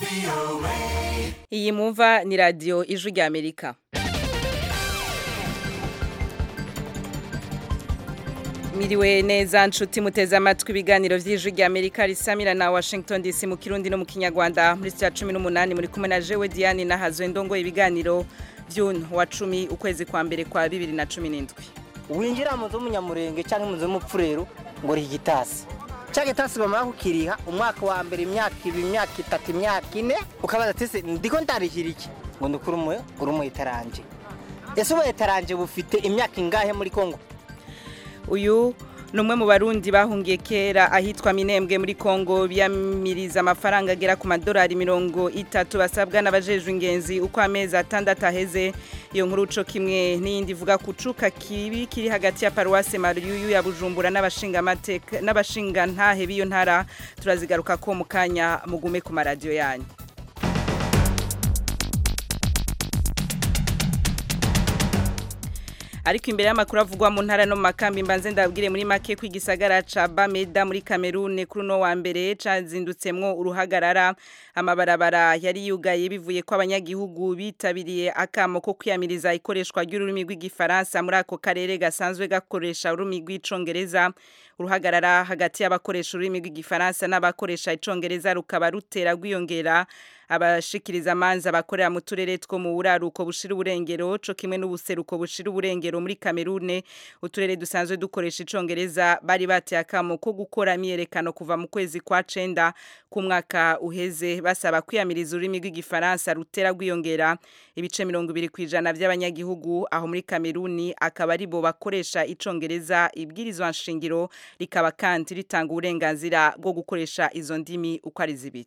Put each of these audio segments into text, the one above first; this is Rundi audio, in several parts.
iyi mumva ni radiyo ijwi rya amerika miriwe neza nshuti muteze amatwi ibiganiro by'ijwi rya amerika risamira na washington dc mu kirundi no mu kinyarwanda muri saa cumi n'umunani muri kumwe na jewe diane na hazwe ndongo ibiganiro by'uno wa cumi ukwezi kwa mbere kwa bibiri na cumi n'indwi winjira mu nzu y'umunyamurenge cyangwa mu nzu y'umupfurero ngo riha igitasi cya gitasi bamara kukiriha umwaka wa mbere imyaka ibiri imyaka itatu imyaka ine ukabaza ati se ndiko ndarihira iki ngo ni ukuri umuhe uri umu etaranje ese ubu etaranje bufite imyaka ingahe muri kongo uyu ni umwe mu barundi bahungiye kera ahitwa minembwe muri kongo biyamiriza amafaranga agera ku madolari mirongo itatu basabwa n'abajejwe ingenzi uko amezi atandatu aheze iyo nkuru uco kimwe n'iyindi ivuga ku cuka kibi kiri hagati ya paruwase mariyuyu ya bujumbura n'abashingantahe b'iyo ntara turazigaruka ko mu kanya mugume ku maradiyo yanyu ariko imbere y'amakuru avugwa mu ntara no mu makambi mbanze ndabwire muri make ko igisagara ca Bameda muri Cameroon kuri no wa mbere cazindutsemwo uruhagarara amabarabara yari yugaye bivuye ko abanyagihugu bitabiriye akamo ko kwiyamiriza ikoreshwa ry'ururimi rw'igifaransa muri ako karere gasanzwe gakoresha ururimi rw'icongereza uruhagarara hagati y'abakoresha ururimi rw'igifaransa n'abakoresha icongereza rukaba rutera rwiyongera abashikiriza amanza bakorera mu turere two mu buraruko bushira uburengero co kimwe n'ubuseruko bushira uburengero muri Cameroon uturere dusanzwe dukoresha icongereza bari bateye akamo ko gukora myerekano kuva mu kwezi kwa cenda ku mwaka uheze basaba kwiyamiriza ururimi rw'igifaransa rutera rwiyongera ibice mirongo ibiri ku ijana by'abanyagihugu aho muri Cameroon akaba ari bo bakoresha icongereza ibwirizwa nshingiro rikaba kandi ritanga uburenganzira bwo gukoresha izo ndimi uko ari zibiri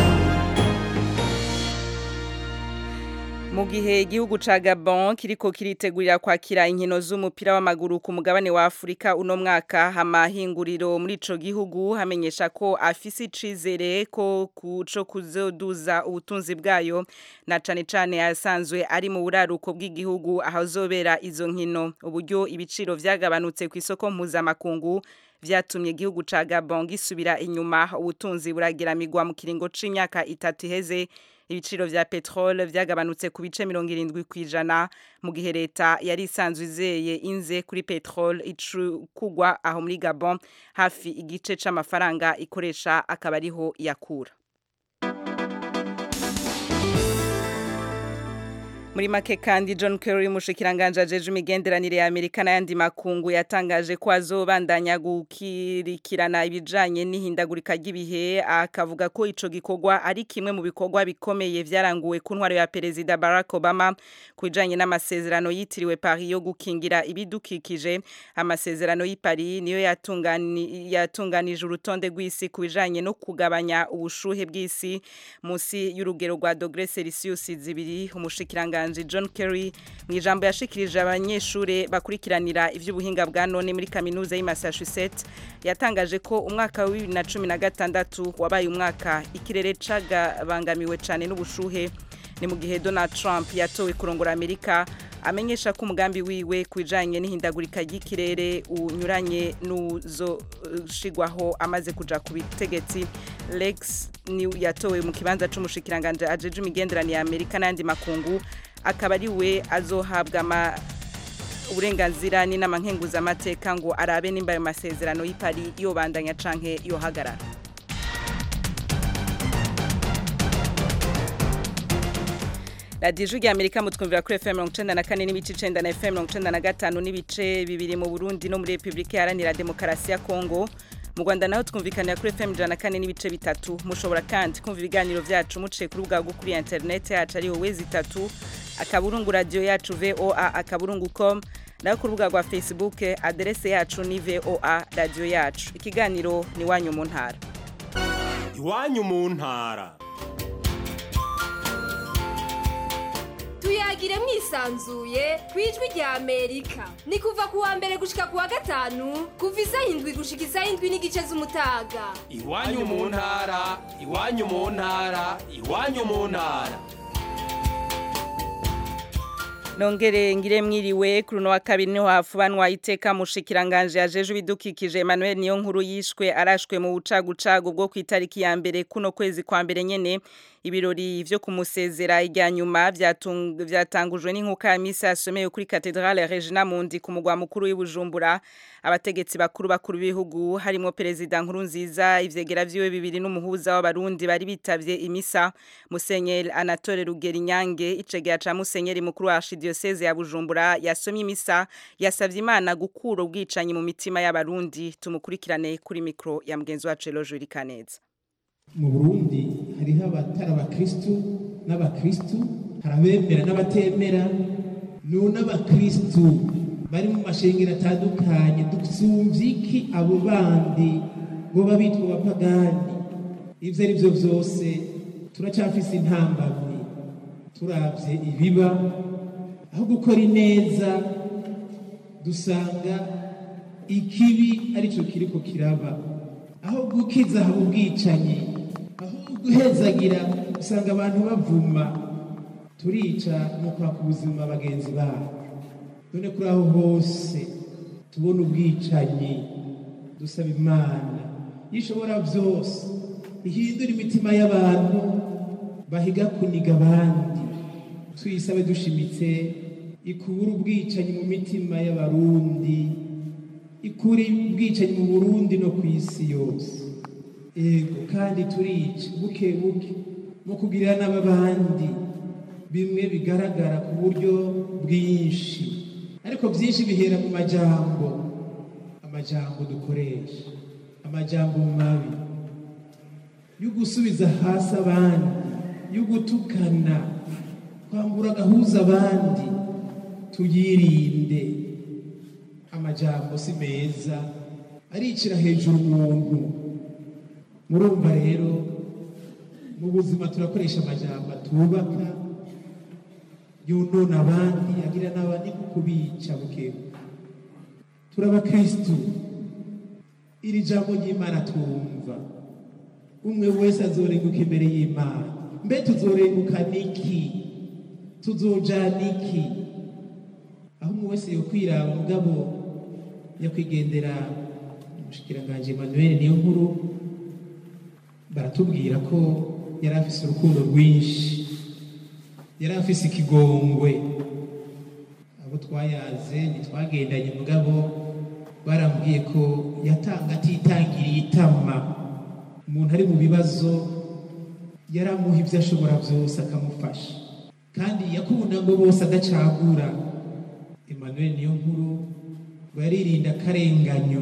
mu gihe igihugu ca Gabon kiriko kiritegurira kwakira inkino z'umupira w'amaguru ku mugabane wa Afrika uno mwaka amahinguriro muri ico gihugu hamenyesha ko afise icizere ko kuco kuzoduza ubutunzi bwayo na cane cane yasanzwe ari mu buraruko bw'igihugu aho zobera izo nkino uburyo ibiciro vyagabanutse ku isoko mpuzamakungu vyatumye igihugu ca Gabon gisubira inyuma ubutunzi burageramigwa mu kiringo c'imyaka itatu iheze ibiciro vya petrole vyagabanutse ku bice 70 kwijana mu gihe leta yari isanzwe izeye inze kuri petrole icukugwa aho muri Gabon hafi igice c'amafaranga ikoresha akaba ariho yakura muri make kandi John Kerry umushikiranganje ajeje imigenderanire ya Amerika n'ayandi makungu yatangaje ko azobandanya gukirikirana ibijanye n'ihindagurika ry'ibihe akavuga ko ico gikorwa ari kimwe mu bikorwa bikomeye vyaranguwe ku ntwaro ya perezida Barack Obama kujanye n'amasezerano yitiriwe Paris yo gukingira ibidukikije amasezerano y'i Paris niyo yatungani yatunganije urutonde rw'isi ku bijanye no kugabanya ubushuhe bw'isi musi y'urugero rwa dogre Celsius zibiri umushikiranganje umushikiranganje John Kerry mu ijambo yashikirije abanyeshure bakurikiranira ivy'ubuhinga bwa none muri kaminuza y'i Massachusetts yatangaje ko umwaka wa 2016 wabaye umwaka ikirere cagabangamiwe cane n'ubushuhe ni mu gihe Donald Trump yatowe kurongora Amerika amenyesha ko umugambi wiwe kwijanye n'ihindagurika ry'ikirere unyuranye n'uzoshigwaho amaze kuja ku bitegetsi Lex ni yatowe mu kibanza c'umushikiranganje ajeje imigenderanire ya Amerika n'andi makungu akaba ari we azohabwa ama uburenganzira n'inama nkenguzamateka ngo arabe nimba ayo masezerano y'i Paris yobandanya canke yohagarara radiyo ijwi rya amerika mutwumvira kuri fm mirongo icenda na kane n'ibice icenda na fm mirongo icenda na gatanu n'ibice bibiri mu burundi no muri repubulika iharanira demokarasi ya kongo mu rwanda naho twumvikanira kuri fm ijana na kane n'ibice bitatu mushobora kandi kumva ibiganiro vyacu muciye ku rubuga rwo kuri interineti yacu ariho wezi itatu akaburungu radiyo yacu voa akaburungu com naho ku rubuga rwa facebook aderese yacu ni voa radiyo yacu ikiganiro ni iwanyu mu ntara iwanyu mu ntara tuyagire mwisanzuye ku ijwi rya amerika ni kuva ku wa mbere gushika ku wa gatanu kuva isaha indwi gushika isaha indwi n'igice z'umutaga iwanyu mu ntara iwanyu mu ntara iwanyu mu ntara nongere ngire mwiriwe kuri uno wa kabiri niho hafubanwa iteka mushikiranganje yajeje ibidukikije Emmanuel niyo nkuru yishwe arashwe mu bucagucagu bwo ku itariki ya mbere kuno kwezi kwa mbere nyene ibirori vyo kumusezera ijya nyuma vyatangujwe n'inkuka ya misa yasomeye kuri Cathedrale Regina Mundi ku mugwa mukuru w'Ibujumbura abategetsi bakuru bakuru b'ibihugu harimo perezida nkuru nziza ivyegera vyiwe bibiri n'umuhuza w'abarundi bari bitavye imisa Musenyeri Anatole Rugerinyange icegera ca Musenyeri mukuru wa Archidiocese ya Bujumbura yasomye imisa yasavye Imana gukura ubwicanyi mu mitima y'abarundi tumukurikirane kuri mikro ya mugenzi wacu Eloge Urikaneza mu burundi hariho abatari abakristu n'abakristu hari abemera n'abatemera no n'abakristu bari mu mashengero atandukanye dusumvye iki abo bandi ngo babitwa abapagani ivyo ari vyo vyose turacafise intambamyi turavye ibiba aho gukora ineza dusanga ikibi arico kiriko kiraba aho gukiza haba ubwicanyi aho guhezagira usanga abantu bavuma turica no kwaka ubuzima bagenzi babo none kuri aho hose tubona ubwicanyi dusaba imana yishobora byose ihindura imitima y'abantu bahiga kuniga abandi tuyisabe dushimitse ikubura ubwicanyi mu mitima y'abarundi ikuri ubwicanyi mu burundi no ku isi yose ego kandi turica buke buke mu kugirira n'ababandi bimwe bigaragara ku buryo bwinshi ariko byinshi bihera mu majambo amajambo dukoresha amajambo mabi yo gusubiza hasi abandi yo gutukana kwambura agahuza abandi tuyirinde amajambo si meza aricira hejuru umuntu murumva rero mu buzima turakoresha amajambo atubaka yonona abandi agira n'abandi kubica bukebu turabakristu iri jambo ry'imana twumva umwe wese azorenguka imbere y'imana mbe tuzorenguka niki tuzojana iki aho umwe wese yokwiraba mugabo nyakwigendera umushikiranganje Emmanuel niyo nkuru baratubwira ko yari afise urukundo rwinshi yari afise ikigongwe abo twayaze ntitwagendanye mugabo barambwiye ko yatanga atitangiriye itama umuntu ari mu bibazo yaramuha ibyo ashobora byose akamufasha kandi yakunda ngo bose adacagura Emmanuel niyo nkuru baririnda akarenganyo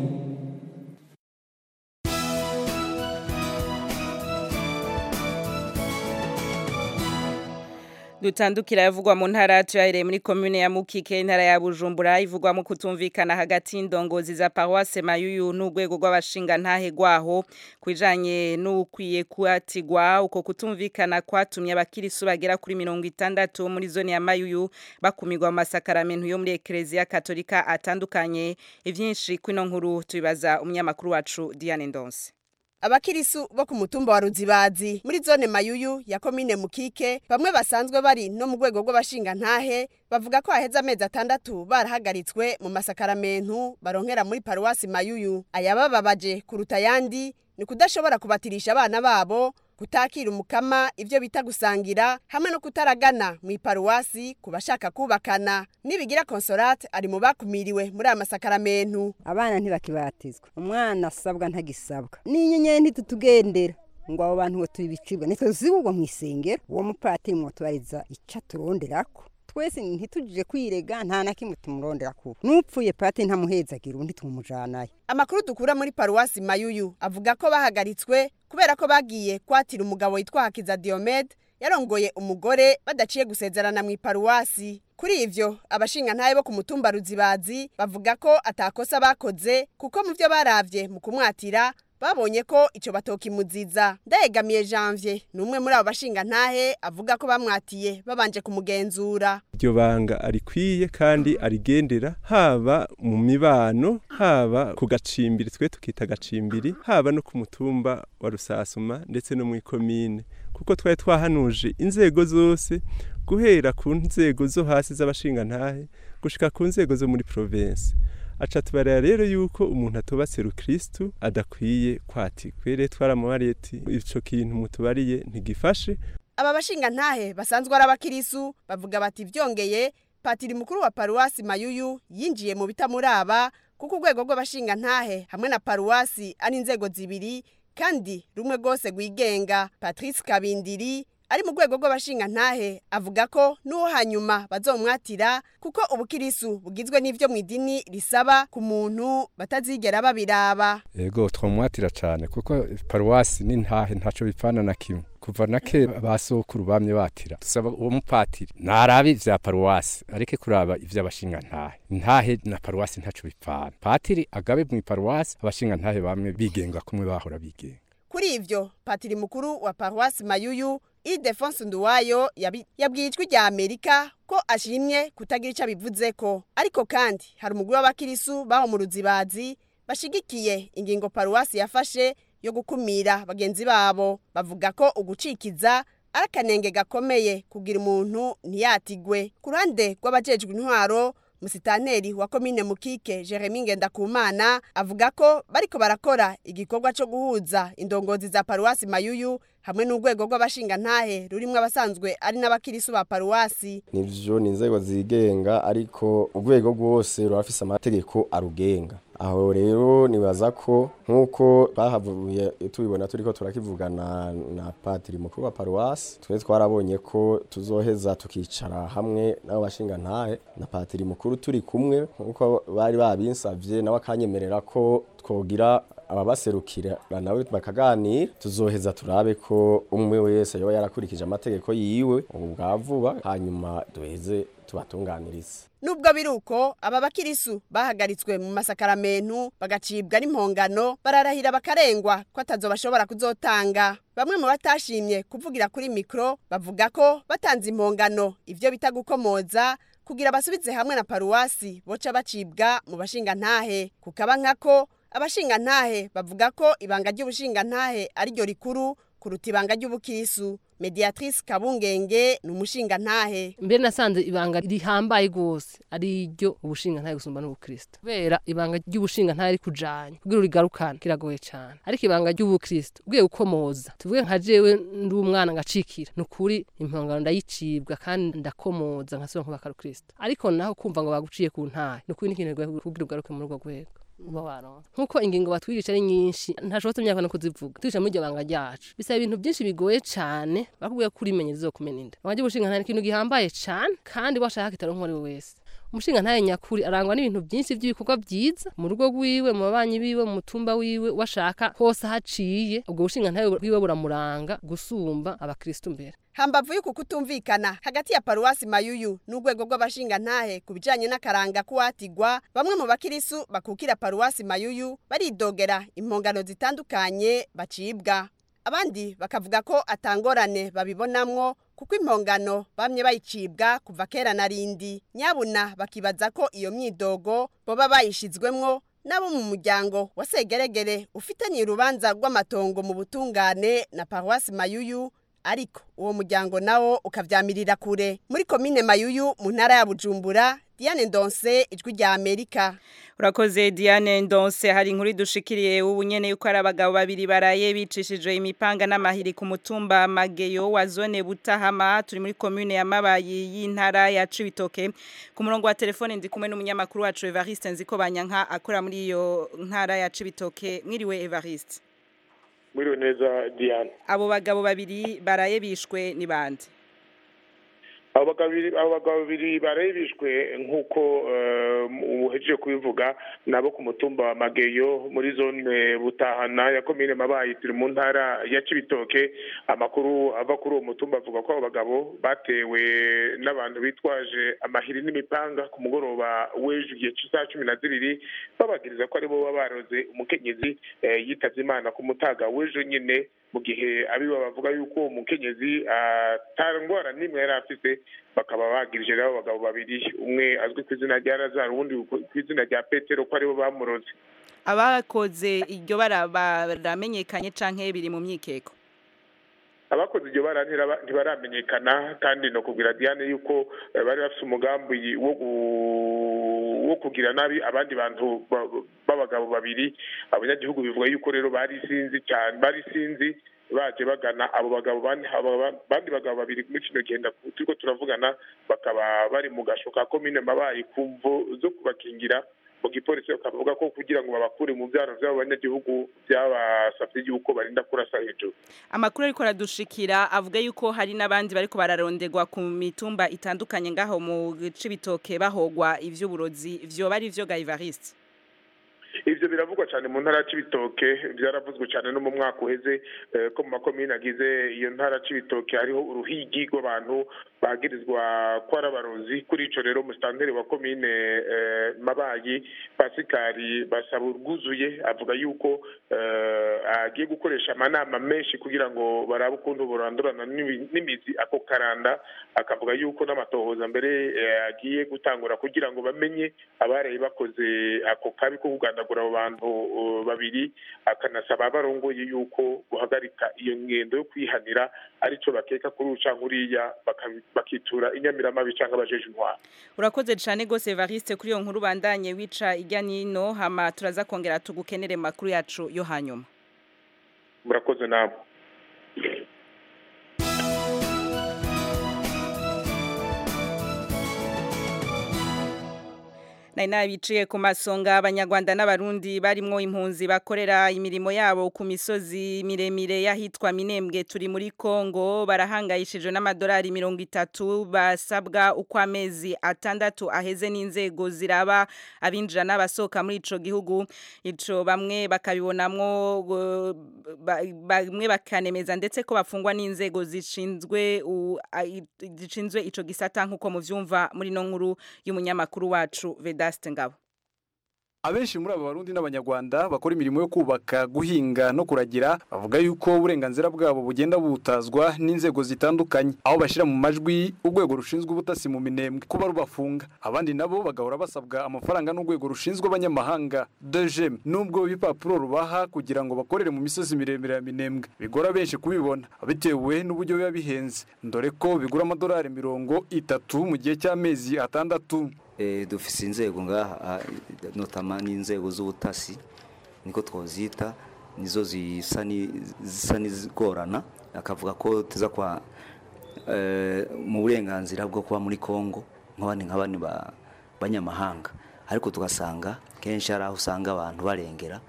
dutandukira yavugwa mu ntara tuyahereye muri commune ya Mukike intara ya Bujumbura ivugwa mu kutumvikana hagati y'indongozi za paroisse Mayuyu n'urwego rw'abashinga ntahe gwaho kwijanye n'ukwiye kuatigwa uko kutumvikana kwatumye abakirisu bagera kuri mirongo itandatu muri zone ya Mayuyu bakumirwa mu masakaramentu yo muri Ecclesia Katolika atandukanye ivyinshi kwino nkuru tubibaza umunyamakuru wacu Diane Ndonse abakirisu bo ku mutumba wa ruzibazi muri zone mayuyu ya komine mukike bamwe basanzwe bari no mu rwego rw'abashinga ntahe bavuga ko haheze amezi atandatu barahagaritswe mu masakaramentu baronkera muri paruwasi mayuyu ayabababaje kuruta ayandi ni kudashobora kubatirisha abana babo kutakira umukama ivyo bita gusangira hamwe no kutaragana mu iparuwasi ku bashaka kubakana nibigira consolate ari mu bakumiriwe muri aya masakaramentu abana ntibakibatizwa umwana asabwa ntagisabwa n'inyenyeri ntitutugendera ngo abo bantu ngo tubicibwa nitwe zibugwa mu isengero uwo mupatiri mwotubariza ico turonderako twese ntitujije kwirega nta na kimwe tumurondera kuba n'upfuye pati ntamuhezagira undi tumujanayo amakuru dukura muri paruwasi mayuyu avuga ko bahagaritswe kubera ko bagiye kwatira umugabo witwa hakiza diomede yarongoye umugore badaciye gusezerana mu iparuwasi kuri ivyo abashinga ntaye bo ku mutumba ruzibazi bavuga ko atakosa bakoze kuko mu vyo baravye mu kumwatira babonye ko ico batokimuziza ndayegamiye janvier ni umwe muri abo bashingantahe avuga ko bamwatiye babanje kumugenzura iryo banga arikwiye kandi arigendera haba mu mibano haba ku gacimbiri twe tukita gacimbiri haba no ku mutumba wa rusasuma ndetse no mu ikomine kuko twari twahanuje inzego zose guhera ku nzego zo hasi z'abashingantahe gushika ku nzego zo muri province aca tubarira rero yuko umuntu atobatse rukristu adakwiye kwatikwa rero twaramubariye ati ico kintu mutubariye ntigifashe aba bashingantahe basanzwe ari abakirisu bavuga bati vyongeye patiri mukuru wa paruwasi mayuyu yinjiye mu bitamuraba kuko urwego rw'abashingantahe hamwe na paruwasi ari inzego zibiri kandi rumwe rwose rwigenga patrice kabindiri ari mu rwego rw'abashingantahe avuga ko n'uwo hanyuma bazomwatira kuko ubukirisu bugizwe n'ivyo mu idini risaba ku muntu batazigera babiraba ego twamwatira cyane kuko paruwasi n'intahe ntaco bipfana na kimwe kuva na kera basokuru bamye batira dusaba uwo mupatiri narabe ivya paruwasi areke kuraba ivy'abashingantahe intahe na paruwasi ntaco bipfana patiri agabe mu paruwasi abashingantahe bamwe bigenga kumwe bahora bigenga kuri ivyo patiri mukuru wa paruwasi mayuyu Ildefonse Nduwayo yabi- yabwiye ijwi rya Amerika ko ashimye kutagira ico abivuzeko ariko kandi hari umugwi w'abakirisu baho mu ruzibazi bashigikiye ingingo paruwasi yafashe yo gukumira bagenzi babo bavuga ko ugucikiza ari akanenge gakomeye kugira umuntu ntiyatigwe ku ruhande rw'abajejwe intwaro musitanteri wa komine mukike jeremy ngendakumana avuga ko bariko barakora igikorwa co guhuza indongozi za paruwasi mayuyu hamwe n'urwego rw'abashingantahe rurimwo abasanzwe ari n'abakirisu ba paruwasi nivyo ni inzego zigenga ariko urwego rwose rurafise amategeko arugenga aho rero nibaza ko nk'uko twahavuye tubibona turiko turakivugana na patiri mukuru wa paruwasi twe twarabonye ko tuzoheza tukicara hamwe n'abo bashingantahe na patiri mukuru turi kumwe nk'uko bari babinsavye nawe akanyemerera ko twogira ababaserukira nawe bakaganira tuzoheza turabe ko umwe wese yoba yarakurikije amategeko yiwe ubu bwa vuba hanyuma duheze tubatunganirize nubwo biri uko aba bakirisu bahagaritswe mu masakaramentu bagacibwa n'impongano bararahira bakarengwa ko atazo bashobora kuzotanga bamwe mu batashimye kuvugira kuri mikro bavuga ko batanze impongano ivyo bita gukomoza kugira basubize hamwe na paruwasi boca bacibwa mu bashingantahe kukaba nkako abashingantahe bavuga ko ibanga ry'ubushingantahe ari ryo rikuru kuruta ibanga ry'ubukirisu mediatrice kabungenge ni umushingantahe mbere nasanze ibanga rihambaye rwose ari ryo ubushingantahe gusumba n'ubukristo kubera ibanga ry'ubushingantahe ari kujanya kugira urigarukane kiragoye cyane ariko ibanga ry'ubukristo ugiye gukomoza tuvuge nka jewe ndi umwana ngacikira ni ukuri impongano ndayicibwa kandi ndakomoza nkasubira nkubaka rukristo ariko naho kumva ngo baguciye ku ntahe ni ukuri n'ikintu kigoye kugira ugaruke muri urwo rwego uba waronka nk'uko ingingo batwigisha ari nyinshi ntashobora imyaka no kuzivuga twigisha muri iryo banga ryacu bisaba ibintu byinshi bigoye cyane bakubwira ko urimenye rizokumena inda abajya ubushinga ikintu gihambaye cyane kandi washaka kitari uwo ari we wese umushinga ntaye nyakuri arangwa n'ibintu byinshi by'ibikorwa byiza mu rugo rwiwe mu babanyi biwe mu mutumba wiwe washaka hose ahaciye ubwo bushinga ntaye bwiwe buramuranga gusumba abakristo mbere hambavu y'uku kutumvikana hagati ya paruwasi mayuyu n'urwego rw'abashingantahe ku bijanye n'akaranga k'uwatigwa bamwe mu bakirisu bakukira paruwasi mayuyu baridogera impongano zitandukanye bacibwa abandi bakavuga ko atangorane babibonamwo kuko impongano bamye bayicibwa kuva kera na rindi nyabuna bakibaza ko iyo myidogo boba bayishizwemwo nabo mu muryango wa segeregere ufitanye urubanza rw'amatongo mu butungane na paruwasi mayuyu ariko uwo muryango nawo ukavyamirira kure muri komine mayuyu mu ntara ya bujumbura diane ndonse ijwi rya amerika urakoze diane ndonse hari inkuru dushikiriye ubu nyene yuko ari abagabo babiri baraye bicishijwe imipanga n'amahiri ku mutumba mageyo wa zone butahama turi muri komune ya mabayi y'intara ya cibitoke ku murongo wa telefone ndi kumwe n'umunyamakuru wacu evariste nziko banyanka akora muri iyo ntara ya cibitoke mwiriwe evariste mwiriwe neza diane abo bagabo babiri baraye bishwe ni bande abo bagabo babiri- abo bagabo babiri barebishwe nk'uko uhejeje kubivuga nabo ku mutumba wa mageyo muri zone butahana ya komine mabayi turi mu ntara ya cibitoke amakuru ava kuri uwo mutumba avuga ko abo bagabo batewe n'abantu bitwaje amahiri n'imipanga ku mugoroba w'ejo igihe cy'isaha cumi na zibiri babagiriza ko aribo baba baroze umukenyezi eh, yitavye imana ku mutaga w'ejo nyine mu gihe abiba bavuga yuko uwo mukenyezi ata ngwara n'imwe yari afise bakaba bagirije rero abo bagabo babiri umwe azwi ku izina rya lazaro uwundi ku izina rya petero ko aribo bamuroze abakoze iryo bara baramenyekanye canke biri mu myikeko abakoze iryo bara ntiraba- ntibaramenyekana kandi no kubwira diane yuko eh, bari bafise umugambi wo gu- wo kugira nabi abandi bantu ba- b'abagabo babiri abanyagihugu bivuga yuko rero bari sinzi cyane bari sinzi baje bagana abo bagabo bane abo ba- bandi bagabo babiri muri kino gihe ndaku- turiko turavugana bakaba bari mu gasho ka komine mabayi ku mvo zo kubakingira mu gipolisi bakavuga ko kugira ngo babakure mu byaro by'abo banyagihugu byabasabye yuko barinda kurasa hejuru amakuru ariko aradushikira avuga yuko hari n'abandi bariko bararonderwa ku mitumba itandukanye ngaho mu cibitoke bahogwa ivy'uburozi vyoba ari vyo Gaivariste ivyo biravugwa cyane mu ntara c'ibitoke byaravuzwe cyane no mu mwaka uheze eh, ko mu makomine agize iyo ntara c'ibitoke hariho uruhigi rw'abantu bagirizwa ko ari abarozi kuri ico rero musitanteri wa komine eh, mabayi pasikari basaba urwuzuye avuga yuko eh, agiye gukoresha amanama menshi kugira ngo barabe ukuntu burandurana n'imi- n'imizi ako karanda akavuga yuko n'amatohoza mbere eh, agiye gutangura kugira ngo bamenye abaraye bakoze ako kabi ko kugandagura abo bantu uh, babiri akanasaba abarongoye yuko guhagarika iyo ngendo yo kwihanira arico bakeka kuri uca nkuriya baka- bakitura inyamiramabi canke abajeje intwaro urakoze cane gose Evariste kuri iyo nkuru bandanye wica irya nino hama turaza kongera tugukenere mu makuru yacu yo hanyuma murakoze namwe nari nabiciye ku masonga abanyarwanda n'abarundi barimwo impunzi bakorera imirimo yabo ku misozi miremire y'ahitwa minembwe turi muri kongo barahangayishijwe n'amadolari mirongo itatu basabwa uko amezi atandatu aheze n'inzego ziraba abinjira n'abasohoka muri ico gihugu ico bamwe bakabibonamwo uh, ba- bamwe bakanemeza ndetse ko bafungwa n'inzego zishinzwe u- a- i- zishinzwe ico gisata nk'uko muvyumva muri no nkuru y'umunyamakuru wacu Vedaste Ngabo Abenshi muri aba barundi n'abanyarwanda bakora imirimo yo kubaka, guhinga no kuragira bavuga yuko uburenganzira bwabo bugenda butazwa n'inzego zitandukanye aho bashyira mu majwi urwego rushinzwe ubutasi mu minembwe kuba rubafunga abandi nabo bagahora basabwa amafaranga n'urwego rushinzwe abanyamahanga DGM nubwo ibipapuro rubaha kugira ngo bakorere mu misozi miremire ya minembwe bigora benshi kubibona bitewe n'uburyo biba bihenze dore ko bigura amadolari mirongo itatu mu gihe cy'amezi atandatu Eh, dufise inzego ngaha ah, notama n'inzego z'ubutasi niko twozita nizo zisa ni- zisa n'izigorana akavuga ko tuza kwa eh, mu burenganzira bwo kuba muri Kongo nk'abandi nk'abandi ba- banyamahanga ariko tugasanga kenshi hari aho usanga abantu barengera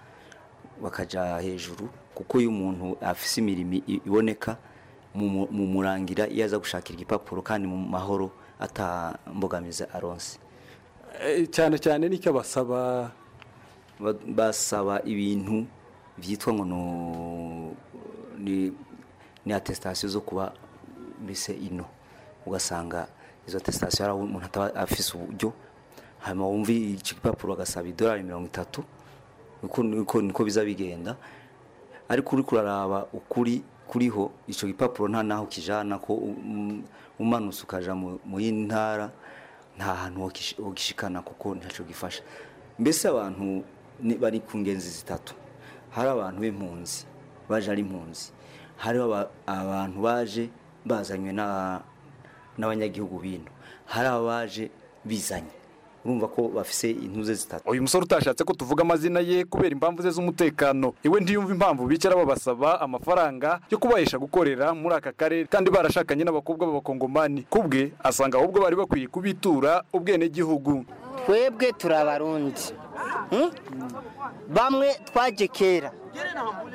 bakaja hejuru kuko iyo umuntu afise imirimo i- iboneka mu mu- mu murangira iyo aza gushakira igipapuro kandi mu mahoro atambogamiza aronse Eh, cyane cyane nicyo basaba Ba- basaba ibintu byitwa ngo no- ni ni attestation zo kuba mbese ino ugasanga izo attestation hari aho umuntu ataba afise uburyo hanyuma wumva iki gipapuro agasaba idolari mirongo itatu niko niko niko biza bigenda ariko uri kuraraba ukuri kuriho ico gipapuro nta naho kijana ko um, umanutse ukaja mu mu yindi ntara nta hantu wokish- wogishikana kuko ntaco gifasha mbese abantu ni- bari ku ngenzi zitatu hari abantu b'impunzi baje ari impunzi hariho aba- abantu baje bazanywe na- n'abanyagihugu bino hari abaje bizanye urumva ko bafise intuze zitatu uyu musore utashatse ko tuvuga amazina ye kubera impamvu ze z'umutekano iwe ntiyumva impamvu bicara babasaba amafaranga yo kubahesha gukorera muri aka karere kandi barashakanye n'abakobwa b'abakongomani kubwe asanga ahubwo bari bakwiye kubitura ubwenegihugu twebwe turi abarundi Hmm? bamwe twaje kera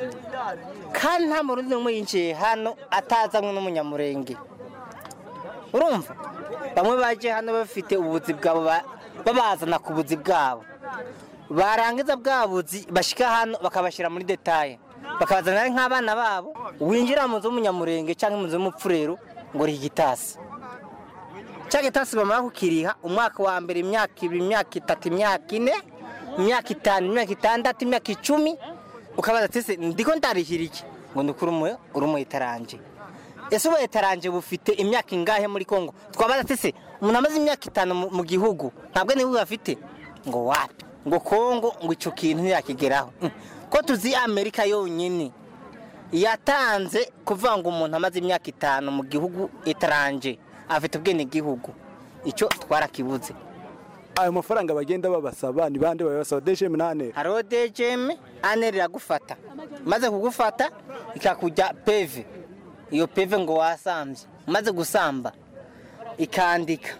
kandi nta murundi n'umwe yinjiye hano atazanywe n'umunyamurenge urumva bamwe baje hano bafite ubuzi bwabo ba- babazana ku buzi bwabo barangiza bwa buzi bashyika hano bakabashyira muri detaye bakabazana ari nk'abana babo winjira mu nzu y'umunyamurenge cyangwa mu nzu y'umupfurero ngo riha igitasi cya gitasi bamara kukiriha umwaka wa mbere imyaka ibiri imyaka itatu imyaka ine imyaka itanu imyaka itandatu imyaka icumi ukabaza ati ese ndiko ndarihira iki ngo ndukure umuyo uri umu etarange ese ubu etarange bufite imyaka ingahe muri kongo twabaza ati ese umuntu amaze imyaka itanu mu- mu gihugu ntabwo n'ibihugu afite ngo wapi ngo kongo ngo icyo kintu ntiyakigeraho Mm. ko tuzi amerika yonyine yatanze kuvuga ngo umuntu amaze imyaka itanu mu gihugu etarange afite ubwenegihugu icyo twarakibuze ayo mafaranga bagenda babasaba ni bande babasaba dejeme nane hariho dejeme ane riragufata maze kugufata ikakujya peve iyo peve ngo wasambye umaze gusamba ikandika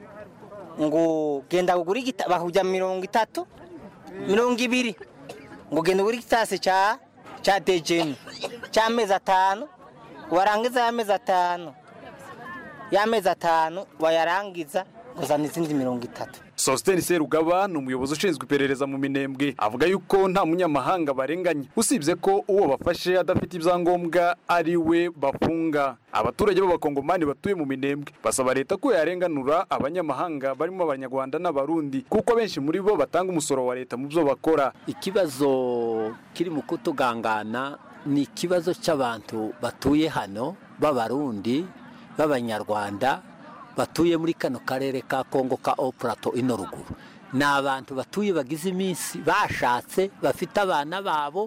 ngo genda ugure igita bakujya mirongo itatu mirongo ibiri ngo genda ugure igitasi cya cya dejeme cy'amezi atanu warangiza y'amezi atanu y'amezi atanu wayarangiza uzana izindi mirongo itatu Sosthene Serugaba ni umuyobozi ushinzwe iperereza mu Minembwe avuga yuko nta munyamahanga barenganye usibye ko uwo bafashe adafite ibyangombwa ari we bafunga abaturage b'abakongomani batuye mu Minembwe basaba leta ko yarenganura abanyamahanga barimo abanyarwanda n'abarundi kuko benshi muri bo batanga umusoro wa leta mu byo bakora ikibazo kiri mu kutugangana ni ikibazo cy'abantu batuye hano b'abarundi b'abanyarwanda batuye muri kano karere ka kongo ka opurato ino ruguru ni abantu batuye bagize iminsi bashatse bafite abana babo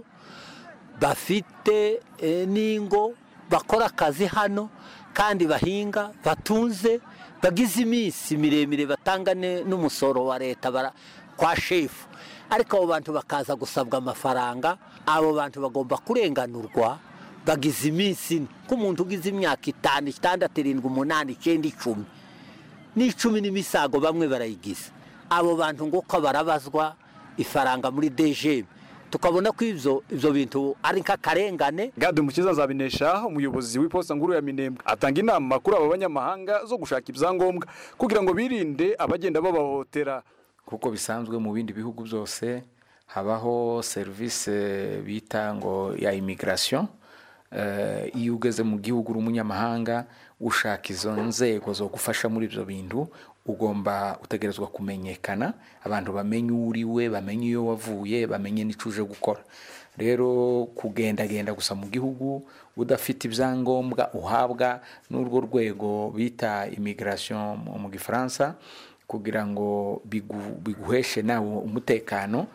bafite eh, n'ingo bakora akazi hano kandi bahinga batunze bagize iminsi miremire batanga ne- n'umusoro wa leta bara- kwa shefu ariko abo bantu bakaza gusabwa amafaranga abo bantu bagomba kurenganurwa bagize iminsi ine nk'umuntu ugize imyaka itanu itandatu irindwi umunani icyenda icumi n'icumi n'imisago bamwe barayigize abo bantu nguko barabazwa ifaranga muri dejeme tukabona ko ibyo ibyo bintu ari nk'akarengane Gade Mukiza Nzabinesha umuyobozi w'iposta nkuru ya Minembwe atanga inama kuri aba banyamahanga zo gushaka ibyangombwa kugira ngo birinde abagenda babahohotera kuko bisanzwe mu bindi bihugu byose habaho serivisi bita ngo ya immigration Eh, iyo ugeze mu gihugu uri umunyamahanga ushaka izo nzego zo gufasha muri ibyo bintu ugomba utegerezwa kumenyekana abantu bamenye uwo uri we bamenye iyo wavuye bamenye n'icyo uje gukora rero kugendagenda gusa mu gihugu udafite ibyangombwa uhabwa n'urwo rwego bita immigration mu mu gifaransa kugira ngo bigu- biguheshe nawe umutekano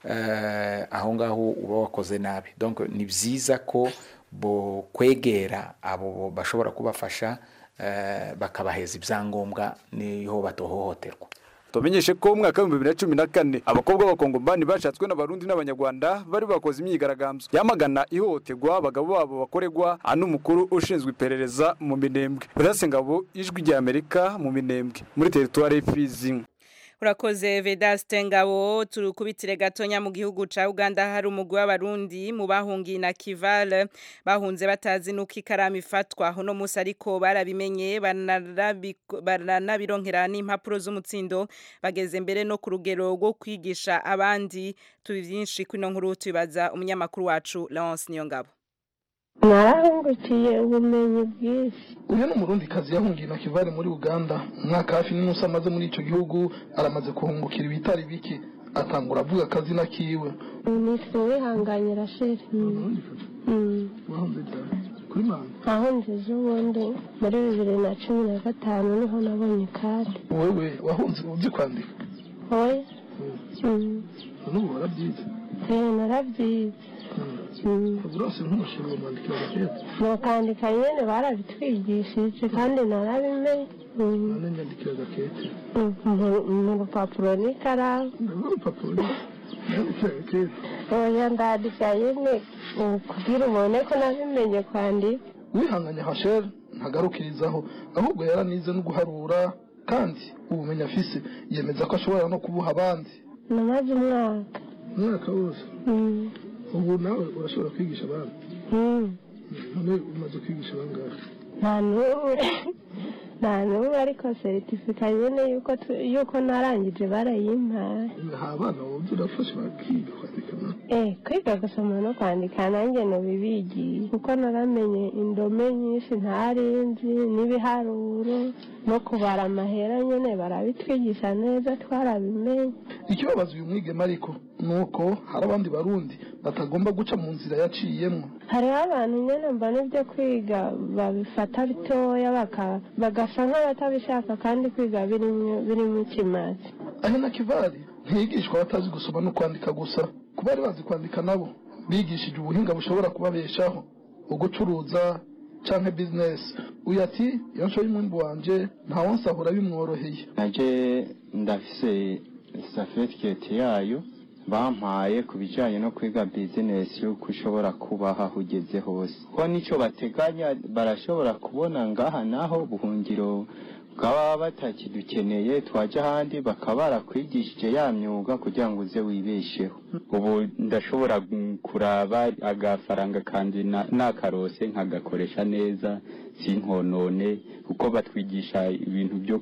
eh, aho ngaho uba wakoze nabi donc ni byiza ko bo kwegera abo bashobora kubafasha eh, bakabaheza ibyangombwa niho batohohoterwa Tumenyeshe ko mu mwaka w'ibihumbi bibiri na cumi na kane abakobwa b'abakongomani bashatswe n'abarundi n'abanyarwanda bari bakoze imyigaragambyo yamagana ihohoterwa abagabo babo bakorerwa ano umukuru ushinzwe iperereza mu minembwe Burase Ngabo ijwi rya Amerika mu minembwe muri teritwari y'Ifizi Urakoze Vedaste Ngabo turukubitire gatonya mu gihugu ca Uganda hari umugwi w'abarundi mu bahungiye na Kival bahunze batazi nuko ikaramu ifatwa hono musi ariko barabimenye banarabiko- baranabironkera n'impapuro z'umutsindo bageze mbere no ku rugero rwo kwigisha abandi tubi byinshi kwino nkuru tubibaza umunyamakuru wacu Lance Niyongabo narahungukiye ubumenyi bwinshi uyu ni umurundikazi yahungiye na kivale muri uganda umwaka hafi n'inusu amaze muri icyo gihugu aramaze kuhungukira ibitari bike atangura avuga akazina kiwe minisitiri wihanganye rasheli wahunze cyane kuri manda ahunze ejo bundi muri bibiri na cumi na gatanu niho nabonye ikade wowe wahunze uzi kwandika oya n'ubu warabyize eee narabyize urose nk'umushinga mwandikira agakete mukandika nyine barabitwigishije kandi narabimenye nane nyandikira agakete mu- mu rupapuro n'ikaramu urupapuro nyandikira agakete oya ndandika nyine mm, kugira ubone ko nabimenye kwandika wihanganye hasheri ntagarukirizaho ahubwo yaranize no guharura kandi ubumenyi afise yemeza ko ashobora no kubuha abandi namaze umwaka umwaka wose Mm. ubu nawe urashobora kwigisha abandi Mm. none umaze kwigisha abangahe nta n'umwe nta n'umwe ariko seritifika nyine yuko tu- yuko narangije barayimpaye ha abana wowe urafashe bakiga kwandika na Eh, kwiga gusoma no kwandika nanjye nubibigiye kuko naramenye indome nyinshi ntari nzi n'ibiharuro no kubara amahera nyine barabitwigisha neza twarabimenye ikibabaza uyu mwigema ariko ni uko hari abandi barundi batagomba guca mu nzira yaciyemo hariho abantu nyine mbona ibyo kwiga babifata bitoya baka- bagasa nk'abatabishaka kandi kwiga birimo birimo ikimazi ahe na kivari ntiyigishwa abatazi gusoma no kwandika gusa ku bari bazi kwandika nabo bigishije ubuhinga bushobora kubabeshaho ugucuruza canke bizinesi uyu ati iyo nshoye umwimbu wanje ntawonsahura bimworoheye naje ndafise satifiketi yayo bampaye ku bijyanye no kwiga bizinesi yuko ushobora kubaho aho ugeze hose ko nicyo bateganya barashobora kubona ngaha naho buhungiro bwaba batakidukeneye twajya ahandi bakaba barakwigishije ya myuga kugira ngo uze wibesheho ubu ndashobora gu- kuraba agafaranga kandi na- nakarose nkagakoresha neza sinkonone kuko batwigisha ibintu byo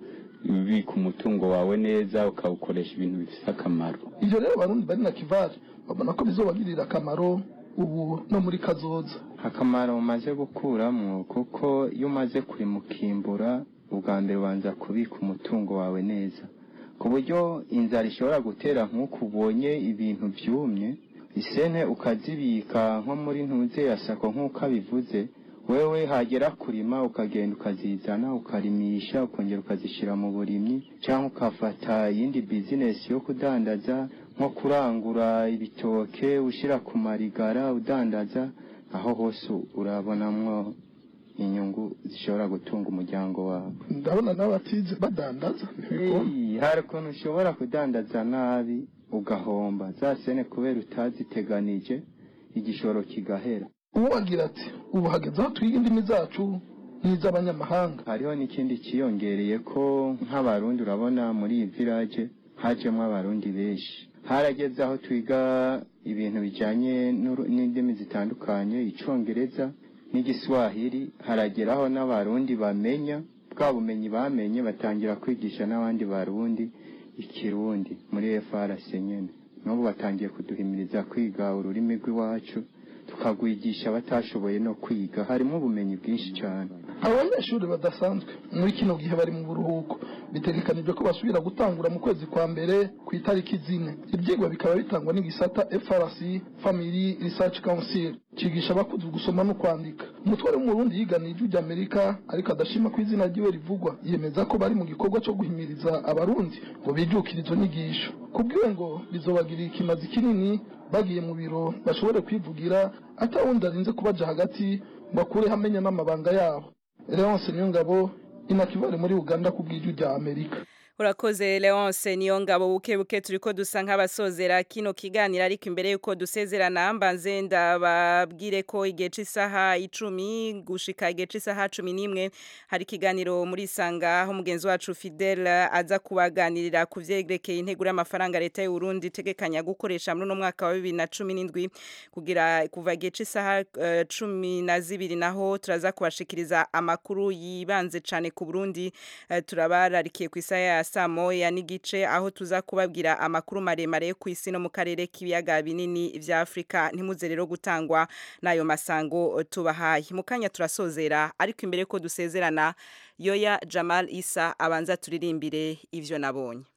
kubika umutungo wawe neza ukawukoresha ibintu bifite akamaro ivyo rero abarundi bari na kivari babona ko bizobagirira akamaro ubu no muri kazoza akamaro umaze gukuramo kuko iyo umaze kurimukimbura ubwa mbere ubanza kubika umutungo wawe neza ku buryo inzara ishobora gutera nk'uko ubonye ibintu byumye isene ukazibika nko muri ntuze ya sako nk'uko abivuze wewe hagera kurima ukagenda ukazizana ukarimisha ukongera ukazishyira mu burimyi cyangwa ukafata iyindi bizinesi yo kudandaza nko kurangura ibitoke ushyira ku marigara udandaza aho hose urabonamwo inyungu zishobora gutunga umuryango wawe ndabona n'abatize badandaza ntibikora Ei, hari ukuntu ushobora kudandaza nabi ugahomba za sene kubera utaziteganije igishoro kigahera uwo agira ati ubu hageze aho twiga indimi zacu n'iz'abanyamahanga hariho n'ikindi cyiyongereye ko nk'abarundi urabona muri iyi village hajemo abarundi benshi harageze aho twiga ibintu bijyanye n'uru- n'indimi zitandukanye icyongereza n'igiswahili harageraho n'abarundi bamenya bwa bumenyi bamenye batangira kwigisha n'abandi barundi ikirundi muri FRC nyene n'ubu batangiye kuduhimiriza kwiga ururimi rw'iwacu tukagwigisha abatashoboye no kwiga harimo ubumenyi bwinshi cyane abanyeshuri badasanzwe muri kino gihe bari mu buruhuko bitegekanijwe ko basubira gutangura mu kwezi kwa mbere ku itariki zine ibyigwa bikaba bitangwa n'igisata FRC Family Research Council cigisha abakuze gusoma no kwandika umutware w'umurundi yiganiye ijwi ry'amerika ariko adashima ko izina ryiwe rivugwa yemeza ko bari mu gikorwa cyo guhimiriza abarundi ngo bijukire izo nyigisho kubwiwe ngo bizobagirira ikimazi kinini bagiye mu biro bashobore kwivugira atawundi arinze kubaja hagati ngo akureho amenya n'amabanga yabo Leonce Niyongabo inakivare muri Uganda ku bw'ijwi rya Amerika Urakoze Leonce niyo ngabo buke buke turiko dusa nk'abasozera kino kiganiro ariko imbere yuko dusezerana mbanze ndababwire ko igihe c'isaha icumi gushika igihe c'isaha cumi n'imwe hari ikiganiro muri sanga aho mugenzi wacu Fidel aza kubaganirira ku vyerekeye integuro y'amafaranga leta y'u Burundi itegekanya gukoresha muri no mwaka wa 2017 kugira kuva igihe c'isaha eh, cumi na zibiri naho turaza kubashikiriza amakuru yibanze cane ku Burundi eh, turabararikiye ku isaha ya saa moya n'igice aho tuza kubabwira amakuru maremare yo ku isi no mu karere k'ibiyaga binini vya Afrika ntimuze rero gutangwa n'ayo masango tubahaye mu kanya turasozera ariko imbere ko dusezerana Yoya Jamal Isa abanza turirimbire ivyo nabonye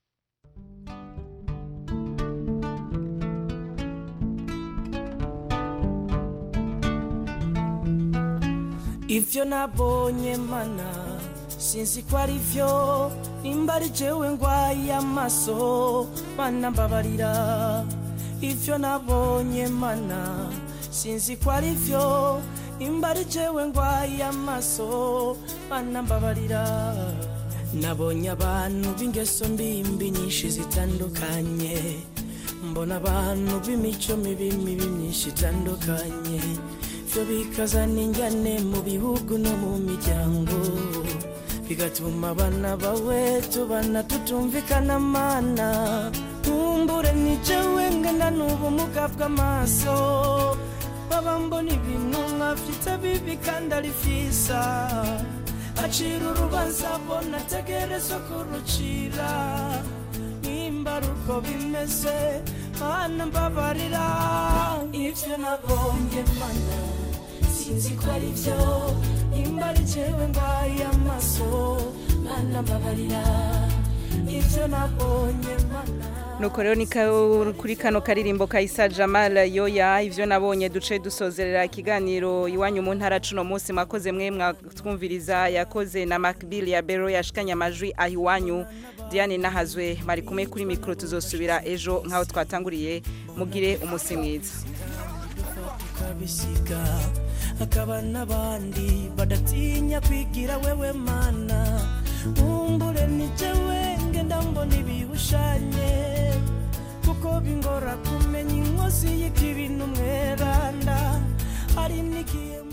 ivyo nabonye mana sinzi ko ari vyo nimba ari jewe ngwaye amaso mana mbabarira ivyo nabonye mana sinzi ko ari vyo nimba ari jewe ngwaye amaso mana mbabarira nabonye abantu b'ingeso mbimbi nyinshi zitandukanye mbona abantu b'imico mibi mibi myinshi itandukanye byo bikazana injyane mu bihugu no mu miryango bigatuma abana bawe tubana tutumvikana mana ntumbure ni jewe ngana n'ubumuga bw'amaso baba mbona ibintu nkafite bibi kandi ari vyiza acira urubanza abona ategerezwa kurucira nimba ari uko bimeze mana mbabarira ibyo nabonye mana sinzi ko ari byo nimba ari jewe mbaye amaso mana mbabarira ibyo nabonye mana nuko rero ni ka- kuri kano karirimbo ka Isa Jamal yoya ivyo nabonye duce dusozerera ikiganiro iwanyu mu ntara cuno munsi mwakoze mwe mwatwumviriza yakoze na Macbill ya Bero yashikanye amajwi aho iwanyu Diane nahazwe bari kumwe kuri mikro tuzosubira ejo nkaho twatanguriye mugire umusi mwiza tukabisiga hakaba n'abandi badatinya kwigira wewe mana nkumbure ni jewe ngenda mbona ibihushanye kuko bingora kumenya inkozi y'ikibi n'umweranda hari n'igihe